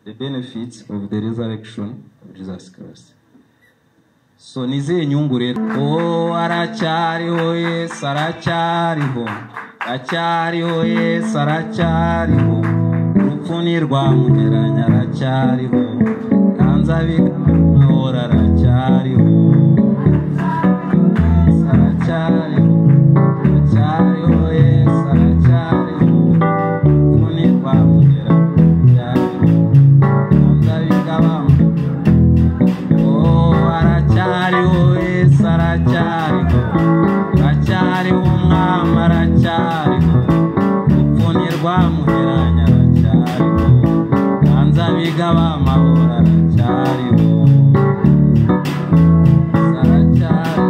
the benefits of the resurrection of Jesus Christ. So ni izihe nyungu rero oh aracyariho yesu aracyariho aracyariho yesu aracyariho urupfu ni rwamunyeranya aracyariho kanzabigamahora aracyariho yesu aracyariho aracyariho yesu aracyariho urupfu ni rwamunyeranya aracyariho kanzabigamahora Oh, aracyariho yesu aracyariho aracyariho umwami aracyariho urupfu ntirwamuheranya aracyariho banza biga bamahoro aracyariho Yesu aracyariho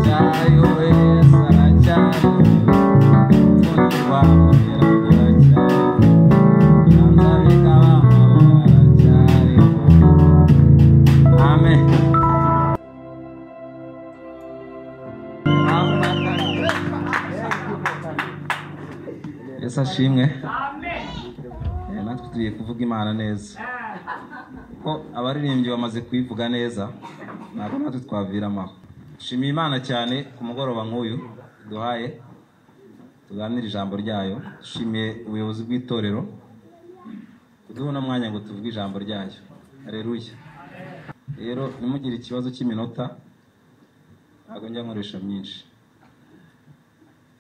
aracyariho yesu aracyariho urupfu ntirwamuheranya aracyariho banza biga bamahoro aracyariho Amen. Yesu ashimwe Eh, natwe tugiye kuvuga imana neza ko abaririmbyi bamaze kuyivuga neza ntabwo natwe twaviramo aho shimiye imana cyane ku mugoroba nk'uyu duhaye tuganira ijambo ryayo dushimiye ubuyobozi bw'itorero kuduha uno mwanya ngo tuvuge ijambo ryayo hareruya rero ntimugire ikibazo cy'iminota ntabwo njya nkoresha myinshi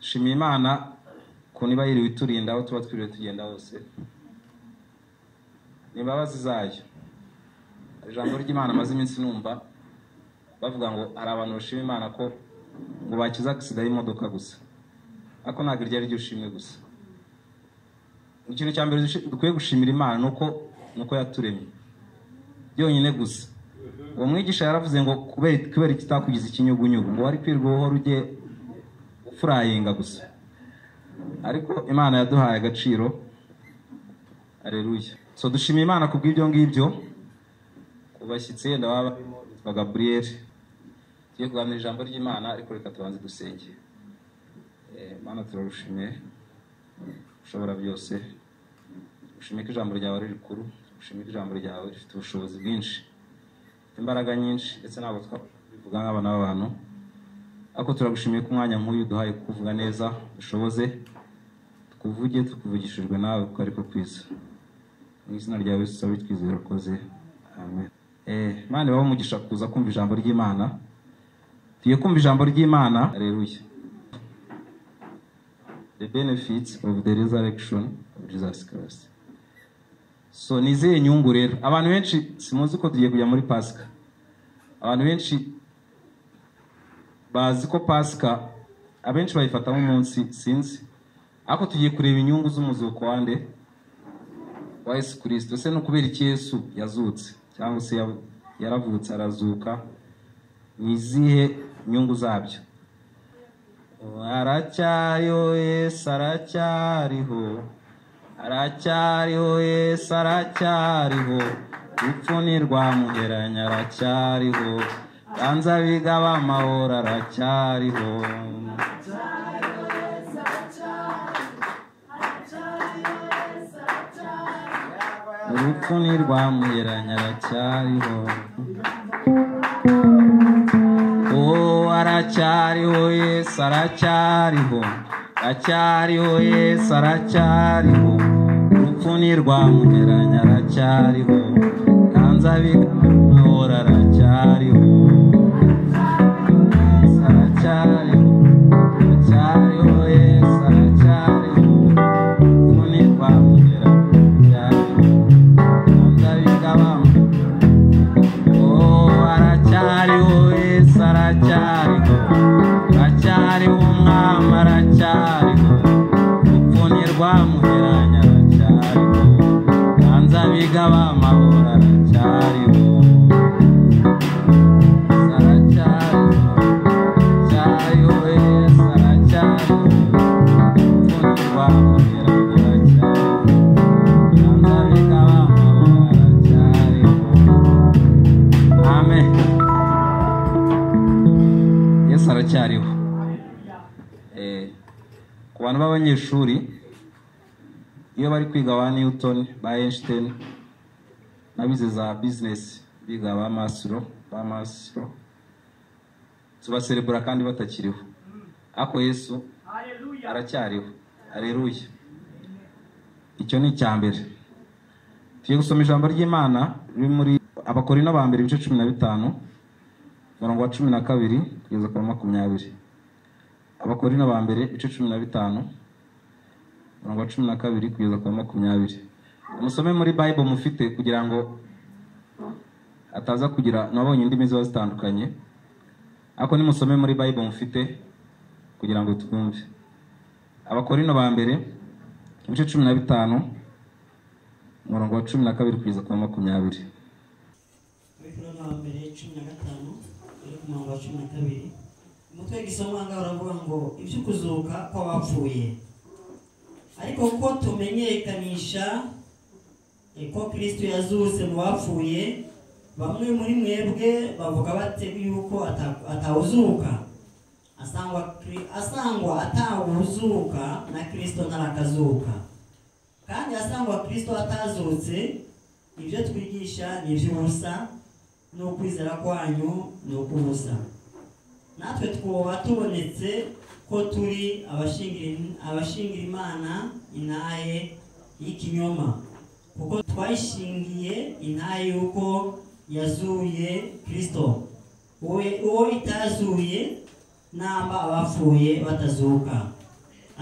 shimiye imana ku niba yiriwe iturinda aho tuba twiriwe tugenda hose ni imbabazi zayo Hari ijambo ry'imana amaze iminsi numva bavuga ngo hari abantu bashima imana ko ngo bakize agisida y'imodoka gusa ariko ntabwo iryo ari ryo ushimwe gusa ikintu cya mbere dushi- dukwiye gushimira imana ni uko ni uko yaturemye byonyine gusa uwo mwigisha yaravuze ngo kubera kubera ikitakugize ikinyugunyugu ngo wari kwirwa uhora ujye ufurayinga gusa ariko imana yaduhaye agaciro areruya so dushimiye imana ku bw'ibyo ngibyo ku bashyitsi yenda baba barimo yitwa gaburiyeri tugiye kuganira ijambo ry'imana ariko reka tubanze dusenge Eh, mana turarushimiye ushobora byose ushimire ko ijambo ryawe ari rikuru ushimire ko ijambo ryawe rifite ubushobozi bwinshi rifite imbaraga nyinshi ndetse ntabwo twabivuga nk'abana b'abantu ariko turagushimiye ko umwanya nk'uyu uduhaye kuvuga neza dushoboze tukuvuge tukuvugishijwe nawe kuko ariko kwiza mu izina ryawe Yesu sabe twizera ukoze amen Eh, Imana ibahe umugisha kuza kumva ijambo ry'imana tugiye kumva ijambo ry'imana reruye the benefits of the resurrection of Jesus Christ. So ni izihe nyungu rero abantu benshi simuzi ko tugiye kujya muri pasika abantu benshi bazi ko pasika abenshi bayifata nk'umunsi sinzi ariko tugiye kureba inyungu z'umuzuko wa nde wa yesu kirisito ese ni ukubera iki yesu yazutse cyangwa se yabu- yaravutse arazuka ni izihe nyungu zabyo aracyariho yesu aracyariho aracyariho yesu aracyariho urupfu ntirwamugeranya aracyariho banza biga b'amahoro aracyariho urupfu ntirwamugeranya aracyariho Oh, aracyariho yesu aracyariho aracyariho yesu aracyariho urupfu ntirwamugeranya aracyariho kanzabigamahoro aracyariho Yesu aracyariho aracyariho yesu aracyariho urupfu ntirwamugeranya aracyariho kanzabigamahoro Oh, aracyariho yesu aracyariho aracyariho umwami aracyariho urupfu ntirwamuheranya aracyariho banza abiga b'amahoro aracyariho Yesu aracyariho aracyariho yesu aracyariho urupfu ntirwamuheranya aracyariho banza abiga b'amahoro aracyariho amen yesu aracyariho Eh, ku bantu b'abanyeshuri iyo bari kwiga ba newton ba einstein n'abize za bizinesi biga ba masiro ba masiro tubaserebura kandi batakiriho ariko yesu aracyariho areruye icyo ni icya mbere tugiye gusoma ijambo ry'imana riri muri abakorino ba mbere ibice cumi na bitanu umurongo wa cumi na kabiri kugeza ku wa makumyabiri abakorino ba mbere ibice cumi na bitanu umurongo wa cumi na kabiri kugeza ku wa makumyabiri musome muri bible mufite kugira ngo ataza kugira n'abonye indimi ziba zitandukanye ariko nimusome muri bible mufite kugira ngo twumve abakorino ba mbere ibice cumi na bitanu umurongo wa cumi na kabiri kugeza ku wa makumyabiri abakorano ba mbere cumi na gatanu bari ku murongo wa cumi na kabiri umutwe w'igisomo aha ngaha uravuga ngo ibyo kuzuka kw'abapfuye ariko ko tumenyekanisha eh, ko kristo yazutse mu bapfuye bamwe muri mwebwe bavuga bate yuko ata- atawuzuka asangwa Kri- asangwa atawuzuka na kristo ntarakazuka kandi asangwa kristo atazutse ibyo twigisha ni iby'ubusa ni ukwizera kwanyu ni uk'ubusa natwe twoba tubonetse ko turi abashingira abashingira imana intaye y'ikinyoma kuko twayishingiye intaye y'uko yazuye kristo uwe uwo itazuye namba abapfuye batazuka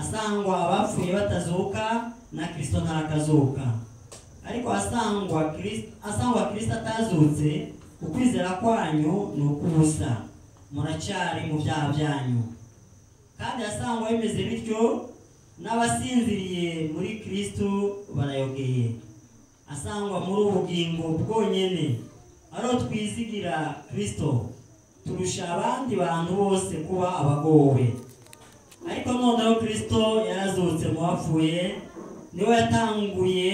asangwa abapfuye batazuka na kristo ntarakazuka ariko asangwa Kristo asangwa Kristo atazutse ukwizera kwanyu ni ukubusa muracyari mu byaha byanyu kandi asangwa bimeze bityo n'abasinziriye muri Kristo barayogeye asangwa muri ubugingo bwonyine ariho twizigira Kristo turusha abandi bantu bose kuba abagowe ariko noneho kristo yarazutse mu bapfuye niwe yatanguye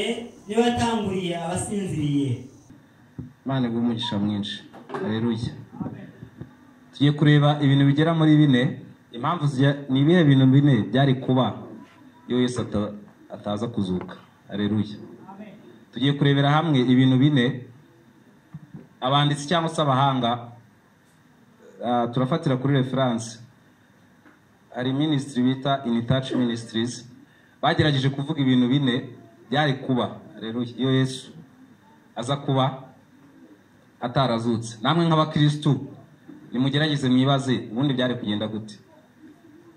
niwe yatanguriye abasinziriye imana iguhe umugisha mwinshi areruye tugiye kureba ibintu bigera muri bine impamvu zijya- ni ibihe bintu bine byari kuba iyo yesu ata- ataza kuzuka areruye tugiye kurebera hamwe ibintu bine abanditsi cyangwa se abahanga ah, turafatira kuri referanse hari minisitiri bita initaci minisitirizi bagerageje kuvuga ibintu bine byari kuba areruya iyo yesu aza kuba atarazutse namwe nk'abakirisitu nimugerageze mwibaze ubundi byari kugenda gute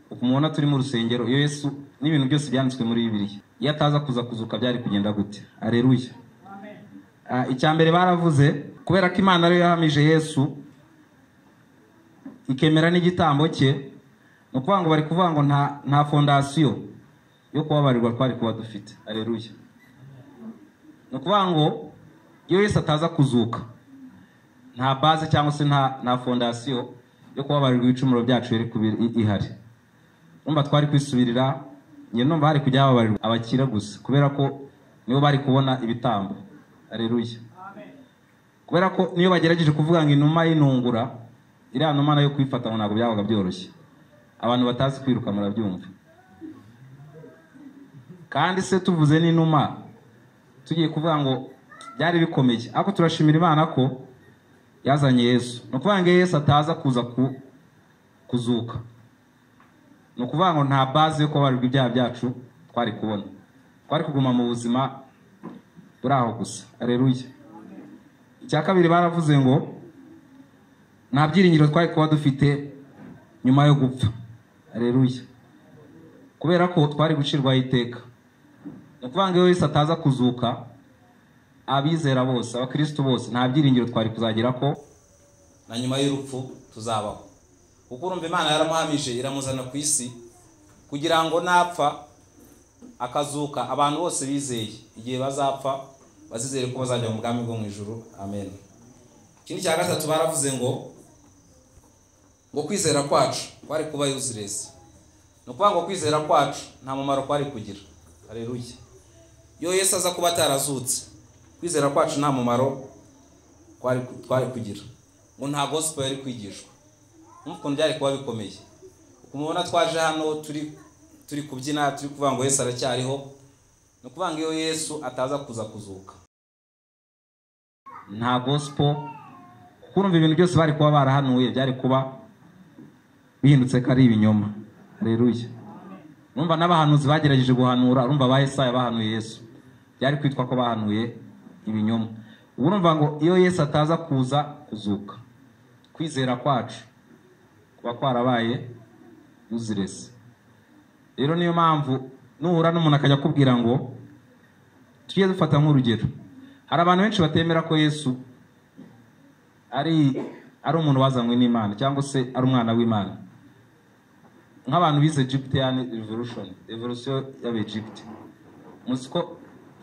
uku mubona turi mu rusengero iyo yesu n'ibintu byose byanditswe muri bibiliya iyo ataza kuza kuzuka byari kugenda gute areruya Ah, icya mbere baravuze kubera ko imana ariyo yahamije yesu ikemera n'igitambo cye ni ukuvuga ngo bari kuvuga ngo nta nta fondasiyo yo kubabarirwa twari kuba dufite areruya ni ukuvuga ngo iyo Yesu ataza kuzuka nta baze cyangwa se nta nta fondasiyo yo kubabarirwa ibicumuro byacu yari kuba i- ihari numva twari kwisubirira njye numva hari kujya hababarirwa abakira gusa kubera ko nibo bari kubona ibitambo areruya kubera ko niyo bagerageje kuvuga ngo inuma y'intungura iriya numa nayo kuyifata ngo ntabwo byabaga byoroshye abantu batazi kwiruka murabyumva kandi se tuvuze n'inuma tugiye kuvuga ngo byari bikomeye ariko turashimira imana ko yazanye yesu ni ukuvuga ngo iyo yesu ataza kuza ku- kuzuka ni ukuvuga ngo nta bazi yo kubabarirwa ibyaha byacu twari kubona twari kuguma mu buzima buri aho gusa areruye icya kabiri baravuze ngo nta byiringiro twari kuba dufite nyuma yo gupfa areruye kubera ko twari gucirwaho iteka ni ukuvuga ngo iyo Yesu ataza kuzuka abizera bose abakristo bose nta byiringiro twari kuzagira ko na nyuma y'urupfu tuzabaho kuko urumva imana yaramuhamije iramuzana ku isi kugira ngo napfa akazuka abantu bose bizeye igihe bazapfa bazizere ko bazajya mu bwami bwo mu ijuru amen ikindi cya gatatu baravuze ngo ngo kwizera kwacu kwari kuba useless ni ukuvuga ngo kwizera kwacu nta mumaro kwari kugira hareruye iyo yesu aza kuba atarazutse kwizera kwacu nta mumaro twari twari kugira ngo nta gospel yari kwigishwa Urumva ukuntu byari kuba bikomeye uko mubona twaje hano turi turi kubyina turi kuvuga ngo yesu aracyariho ni ukuvuga ngo iyo yesu ataza kuza kuzuka nta gospel kuko urumva ibintu byose bari kuba barahanuye byari kuba bihindutse ko ari ibinyoma hareruye urumva n'abahanuzi bagerageje guhanura urumva ba Yesaya bahanuye Yesu byari kwitwa ko bahanuye ibinyoma ubu urumva ngo iyo Yesu ataza kuza kuzuka kwizera kwacu kuba kwarabaye uzirese rero niyo mpamvu nuhura n'umuntu akajya akubwira ngo tujye dufata nk'urugero hari abantu benshi batemera ko yesu ari ari umuntu wazanywe n'imana cyangwa se ari umwana w'imana nk'abantu bize egyptian revolution revolution y'abegypte muzi ko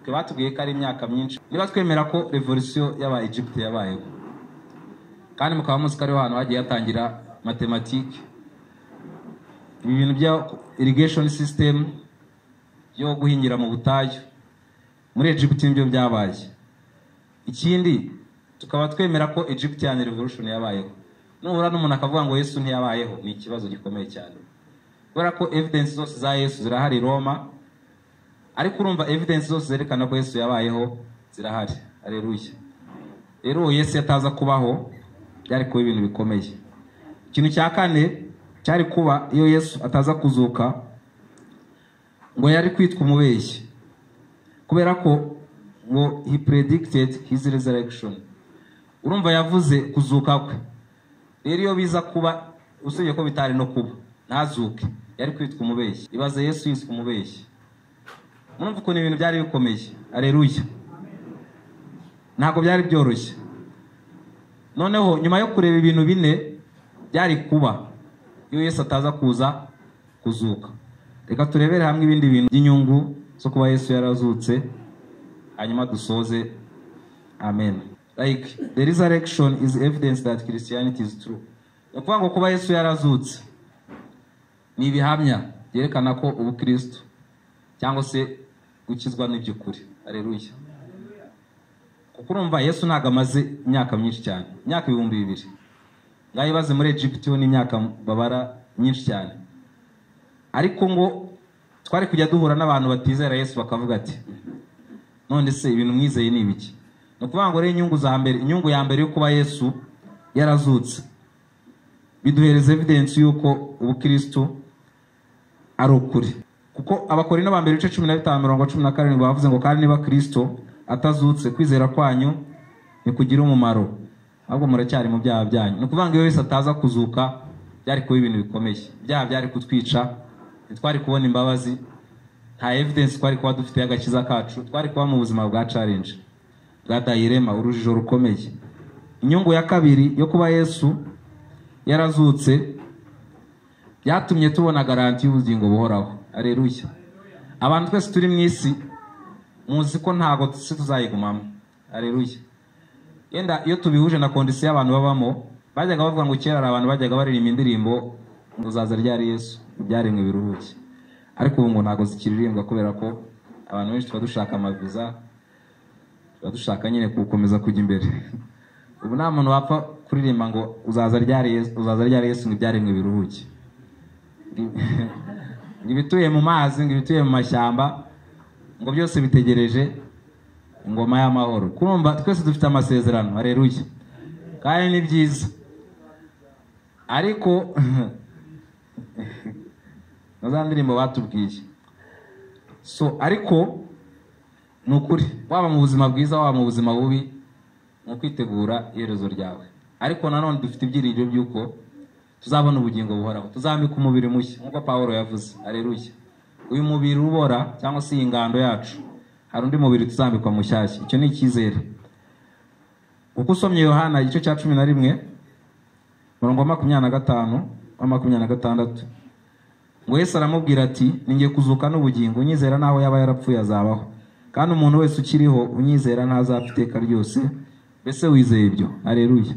twe batubwiye ko ari imyaka myinshi niba twemera ko revolution y'aba egypte yabayeho kandi mukaba muzi ko ariho hantu hagiye hatangira matematike ibi bintu bya irrigation system yo guhingira mu butayu muri Egypt nibyo byabaye ikindi tukaba twemera ko Egyptian revolution yabayeho nuhura n'umuntu akavuga ngo Yesu ntiyabayeho ni ikibazo gikomeye cyane kubera ko evidence zose za Yesu zirahari i Roma ariko urumva evidence zose zerekana ko Yesu yabayeho zirahari aleluya rero uwo Yesu yataza kubaho byari kuba ibintu bikomeye ikintu cya kane cyari kuba iyo Yesu ataza kuzuka ngo yari kwitwa umubeshyi kubera ko ngo he predicted his resurrection urumva yavuze kuzuka kwe rero iyo biza kuba usibye ko bitari no kuba ntazuke yari kwitwa umubeshyi ibaze yesu yiswe umubeshyi murumva ukuntu ibintu byari bikomeye areruya ntabwo byari byoroshye noneho nyuma yo kureba ibintu bine byari kuba iyo yesu ataza kuza kuzuka reka turebere hamwe ibindi bintu by'inyungu zo kuba yesu yarazutse hanyuma dusoze amen like the resurrection is evidence that christianity is true ni ukuvuga ngo kuba yesu yarazutse ni ibihamya byerekana ko ubukristo cyangwa se gukizwa n'iby'ukuri areruya kuko urumva yesu ntabwo amaze imyaka myinshi cyane imyaka ibihumbi bibiri ngaho ibaze muri egypt ho ni imyaka babara myinshi cyane ariko ngo twari kujya duhura n'abantu batizera yesu bakavuga ati none se ibintu mwizeye ni ibiki ni ukuvuga ngo rero inyungu za mbere inyungu ya mbere yo kuba yesu yarazutse biduhereza evidensi y'uko ubukirisitu ari ukuri kuko abakora ba mbere ibice cumi na bitanu mirongo cumi na karindwi bavuze ngo kandi niba kirisito atazutse kwizera kwanyu ntikugira umumaro ahubwo muracyari mu byaha byanyu ni ukuvuga ngo iyo wese ataza kuzuka byari kuba ibintu bikomeye ibyaha byari kutwica twari kubona imbabazi nta evidensi twari kuba dufite agakiza kacu twari kuba mu buzima bwa carenje bwa dayirema urujijo rukomeye inyungu ya kabiri yo kuba yesu yarazutse byatumye tubona garanti y'ubugingo buhoraho areruya abantu twese turi mu isi muzi ko ntabwo si tuzayigumamo areruya yenda iyo tubihuje na kondisiyo y'abantu babamo bajyaga bavuga ngo kera hari abantu bajyaga baririmba indirimbo ngo uzaza ryari yesu ibyaremwe biruhuke ariko ubu ngo ntabwo zikiririmbwa kubera ko abantu benshi tuba dushaka amaviza tuba dushaka nyine gukomeza kujya imbere ubu nta muntu wapfa kuririmba ngo uzaza ryari yesu ngo ibyaremwe biruhuke ngo ibituye mu mazi ngo ibituye mu mashyamba ngo byose bitegereje ingoma y'amahoro kurumva twese dufite amasezerano hareruye kandi ni byiza ariko na za ndirimbo batubwiye so ariko ni ukuri waba mu buzima bwiza waba mu buzima bubi ni ukwitegura iherezo ryawe ariko nanone dufite ibyiringiro by'uko tuzabona ubugingo buhoraho tuzambika umubiri mushya nk'uko paul yavuze areruya uyu mubiri ubora cyangwa se iyi ngando yacu hari undi mubiri tuzambikwa mushyashya icyo ni icyizere kuko usomye yohana igice cya cumi na rimwe umurongo wa makumyabiri na gatanu wa makumyabiri na gatandatu ngo Yesu aramubwira ati ninge kuzuka n'ubugingo unyizera naho yaba yarapfuye azabaho kandi umuntu wese ukiriho unyizera ntazapfa iteka ryose mbese wizeye ibyo areruye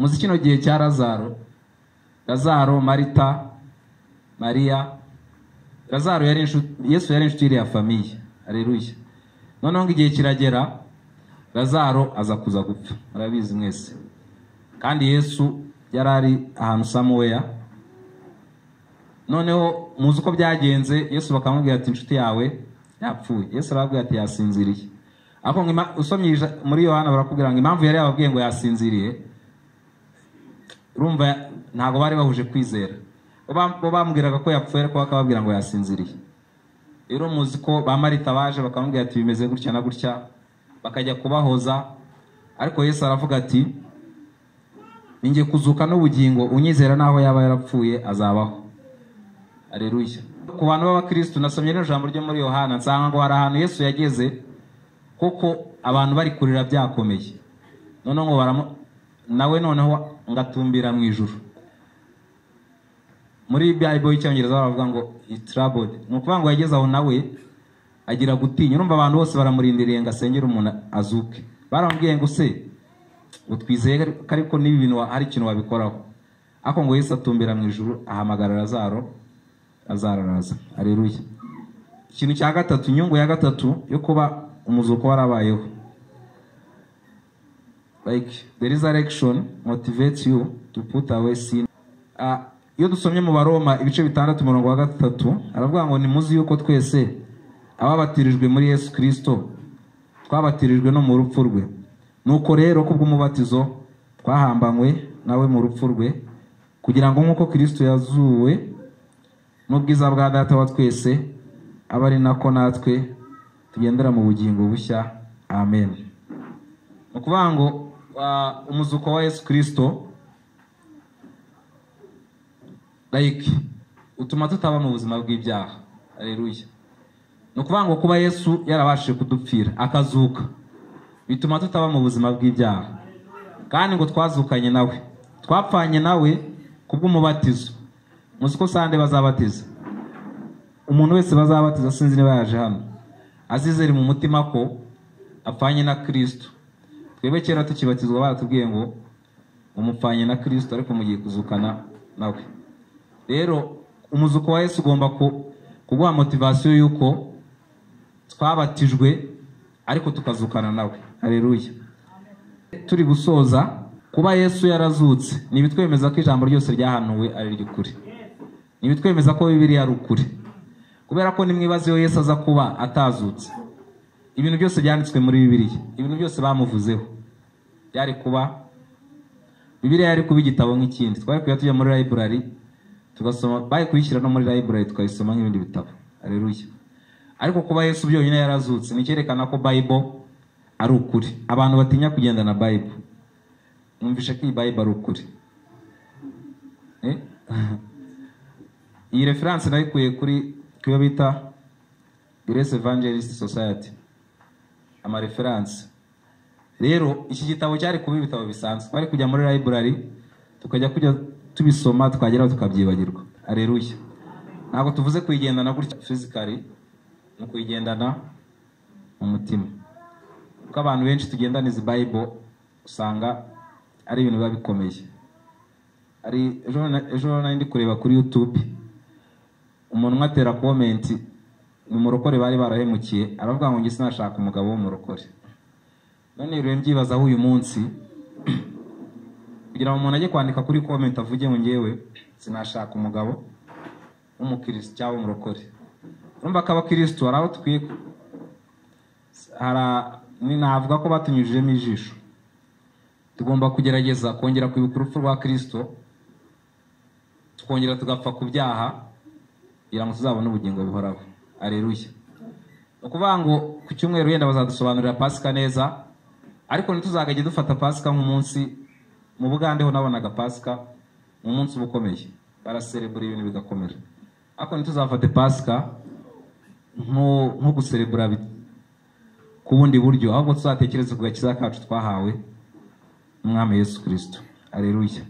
muzi kino gihe cya lazaro lazaro marita mariya lazaro yari yesu yari inshuti iriya famiye areruye noneho ngo igihe kiragera lazaro aza kuza gupfa murabizi mwese kandi yesu yari ari ahantu samuweya noneho muzi uko byagenze yesu bakamubwira ati inshuti yawe yapfuye yesu arababwira ati yasinziriye ariko ngo ima- usomye ija- muri yohana barakubwira ngo impamvu yari yababwiye ngo yasinziriye urumva ya- ntabwo bari bahuje kwizera bo bam- bo bambwiraga ko yapfuye ariko bakababwira ngo yasinziriye rero muzi ko ba marita baje bakamubwira ati bimeze gutya na gutya bakajya kubahoza ariko yesu aravuga ati "Ni njye kuzuka n'ubugingo unyizera n'aho yaba yarapfuye azabaho areruya ku bantu b'abakirisitu nasomye rino jambo ryo muri yohana nsanga ngo hari ahantu yesu yageze kuko abantu bari kurira byakomeye noneho ngo baramu nawe noneho ngatumbira mu ijuru muri bible y'icyongereza baravuga ngo troubled ni ukuvuga ngo yageze aho nawe agira gutinya urumva abantu bose baramurindiriye ngo asengere umuntu azuke baramubwiye ngo se ngo twizeye ko ariko niba ibintu wa- hari ikintu wabikoraho ariko ngo yesu atumbira mu ijuru ahamagara lazaro lazaro araza areruye ikintu cya gatatu inyungu ya gatatu yo kuba umuzuko warabayeho like the resurrection motivates you to put away sin Ah, iyo dusomye mu baroma ibice bitandatu umurongo wa gatatu aravuga ngo nimuzi yuko twese ababatirijwe muri yesu kirisito twabatirijwe no mu rupfu rwe nuko rero kubw'umubatizo twahambanywe nawe mu rupfu rwe kugira ngo nk'uko kirisito yazuwe n'ubwiza bwa data wa twese abe ari nako natwe tugendera mu bugingo bushya amen ni ukuvuga ngo ah, umuzuko wa yesu kirisito like utuma tutaba mu buzima bw'ibyaha areruya ni ukuvuga ngo kuba yesu yarabashije kudupfira akazuka bituma tutaba mu buzima bw'ibyaha kandi ngo twazukanye nawe twapfanye nawe kubw'umubatizo muzi ko sande bazabatiza umuntu wese bazabatiza sinzi niba yaje hano azizere mu mutima ko apfanye na kirisito twebwe kera tukibatizwa baratubwiye ngo umupfanye na kirisito ariko mugiye kuzukana nawe rero umuzuko wa yesu ugomba ku- kuguha motivasiyo y'uko twabatijwe ariko tukazukana nawe hareruya turi gusoza kuba yesu yarazutse ntibitwemeza ko ijambo ryose ryahanuwe ari iry'ukuri ntibitwemeza ko bibiri ari ukuri kubera ko nimwibaza iyo yesu aza kuba atazutse ibintu byose byanditswe muri bibiliya ibintu byose bamuvuzeho byari kuba bibiliya yari kuba igitabo nk'ikindi twari kujya tujya muri library tugasoma bari kuyishyira no muri library tukayisoma nk'ibindi bitabo areruya ariko kuba yesu byonyine yarazutse ni icyerekana ko bible ari ukuri abantu batinya kugenda na bible mwumvishe ko iyi bible ari ukuri Eh? iyi reference nayikuye kuri ku yo bita grace evangelist society amareferanse rero iki gitabo cyari kuba ibitabo bisanzwe twari kujya muri library tukajya kujya tubisoma tukageraho tukabyibagirwa areruya ntabwo tuvuze kuyigendana gutya physically ni ukuyigendana mu mutima kuko abantu benshi tugendana izi bible usanga ari ibintu biba bikomeye ari ejo ejo nari ndi kureba kuri youtube umuntu umwe atera komenti ni umurokore bari barahemukiye aravuga ngo njye sinashaka umugabo w'umurokore none rero mbyibazaho uyu munsi kugira ngo umuntu ajye kwandika kuri komenti avuge ngo ngewe sinashaka umugabo w'umukirisitu cyangwa umurokore urumva ko abakirisitu hari aho dukwiye hari- ni- navuga ko batunyujijemo ijisho tugomba kugerageza kongera kwibuka urupfu rwa kirisito tukongera tugapfa ku byaha kugira ngo tuzabone ubugingo buhoraho areruya ni ukuvuga ngo ku cyumweru wenda bazadusobanurira pasika neza ariko ntituzagajye dufata pasika nk'umunsi mu bugande ho nabonaga pasika ni umunsi uba ukomeye baraserebura ibintu bigakomera ariko ntituzafate pasika nko- nko guserebura bi- ku bundi buryo ahubwo tuzatekereze ku gakiza kacu twahawe n'umwami yesu kirisito areruya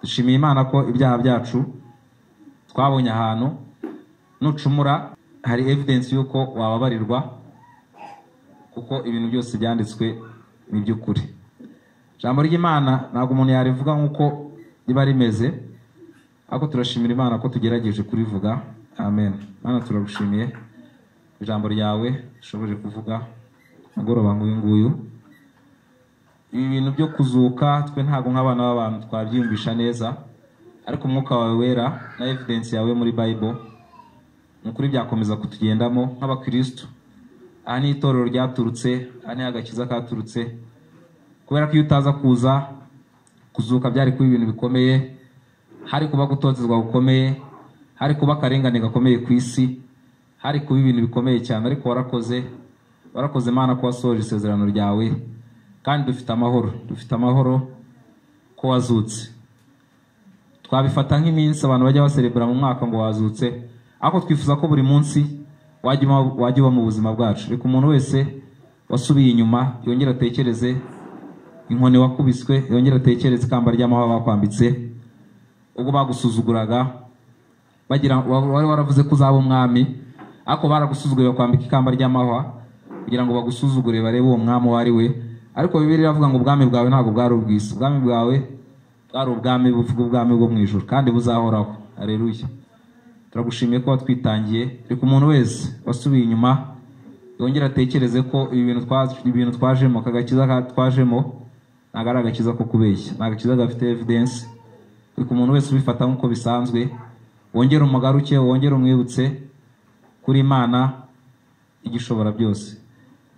dushimiye imana ko ibyaha byacu twabonye ahantu nucumura hari evidence y'uko wababarirwa kuko ibintu byose byanditswe ni iby'ukuri ijambo ry'imana ntabwo umuntu yarivuga nk'uko riba rimeze ariko turashimira imana ko tugerageje kurivuga amen mana turagushimiye ijambo ryawe rishoboje kuvuga agoroba nk'uyu nguyu ibi bintu byo kuzuka twe ntabwo nk'abana b'abantu twabyiyumvisha neza ariko umwuka wawe wera na evidence yawe muri bible ni ukuri byakomeza kutugendamo nk'abakirisitu aha ni itorero ryaturutse aha ni agakiza katurutse kubera ko iyo utaza kuza kuzuka byari kuba ibintu bikomeye hari kuba gutotezwa gukomeye hari kuba akarengane gakomeye ku isi hari kuba ibintu bikomeye cyane ariko warakoze warakoze imana ko wasohoje isezerano ryawe kandi dufite amahoro dufite amahoro ko wazutse twabifata nk'iminsi abantu bajya baserebura mu mwaka ngo wazutse ariko twifuza ko buri munsi wajya uba- wajya uba mu buzima bwacu reka umuntu wese wasubiye inyuma yongere atekereze inkoni wakubiswe yongere atekereze ikamba ry'amahwa bakwambitse ubwo bagusuzuguraga bagira wa- wari waravuze ko uzaba umwami ariko baragusuzuguriye bakwambika ikamba ry'amahwa kugira ngo bagusuzugure barebe uwo mwami uwo ari we ariko bibiri iravuga ngo ubwami bwawe ntabwo bwari ubwisi ubwami bwawe bwari ubwami buvuga ubwami bwo mu ijuru kandi buzahoraho areruye turagushimiye ko watwitangiye reka umuntu wese wasubiye inyuma yongere atekereze ko ibi bintu twa- ibintu twajemo aka gakiza ka- twajemo ntabwo ari agakiza ko kubeshya ni agakiza gafite evidensi reka umuntu wese ubifata nk'uko bisanzwe wongere umugaruke wongere umwibutse kuri imana igishobora byose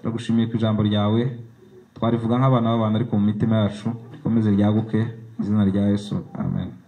turagushimiye ku ijambo ryawe twarivuga nk'abana b'abantu ariko mu mitima yacu rikomeze ryaguke mu izina rya yesu amen